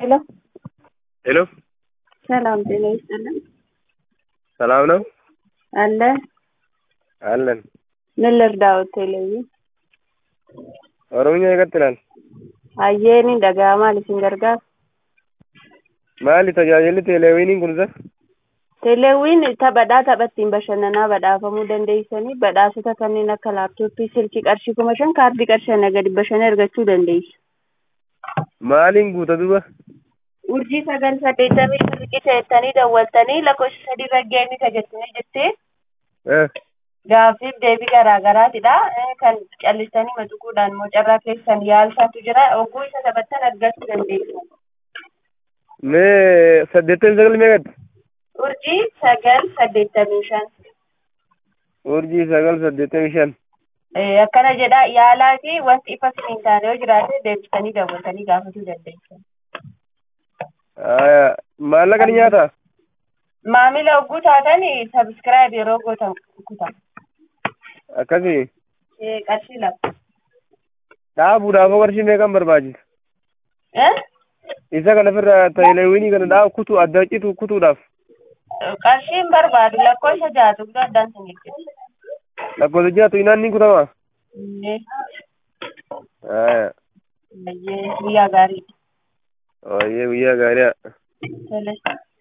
ሄሎ ሄሎ ሰላም ጤና ይስጥልን። ሰላም ነው አለ አለን። ምን ልርዳዎት? ቴሌቪ ኦሮምኛ ይቀጥላል። አየኒ dhaga'amaa isin gargaara. Maali tajaajilli teeleewiniin kun isa? Teeleewwiin taphaa taphattiin bashannanaa badhaafamuu dandeessanii badhaasota kanneen akka laaptooppii, silkii qarshii kuma shan kaardii qarshii gadi bashannana argachuu dandeessu. Maaliin guuta duba? Urjii sagal saddeettamii riqicha jettanii dawwaltanii lakkoofsa sadii raggeemii tajaajilanii jettee Eh, gaaffiif deebii garaa garaatidha. Kan callistanii matuquudhaan immoo carraa keessan yaalchaatu jira. Oguu isa taphattan argachuu dandeessu. mee saddeettamii sagal meeqatti? Urjii sagal saddeettamii shan. Urjii sagal saddeettamii shan. Eh, akkana jedha yaalaa fi wanti ifa siniin taane yoo jiraate deebisanii daawwatanii gaafachuu dandeessu. Aya, maallaqa ni nyaata? Maamila oguu taatan sabiskiraayib yeroo gootan kutan. Akkasii Eh, qarshii lama. dhaabuudhaaf qarshii meeqan barbaachisa? Eh? Isa kana ofirraa teeleewinii kana dhaab kutuu adda citu kutuudhaaf Qarshiin barbaadu lakkoofsa jaatu guddaa addaan sin eeggatu. lakkoofsa jaatu inaan ni kutama? Eh, Aya, baay'ee guyyaa gaarii. ooyyee guyyaa gaariidha. Tole.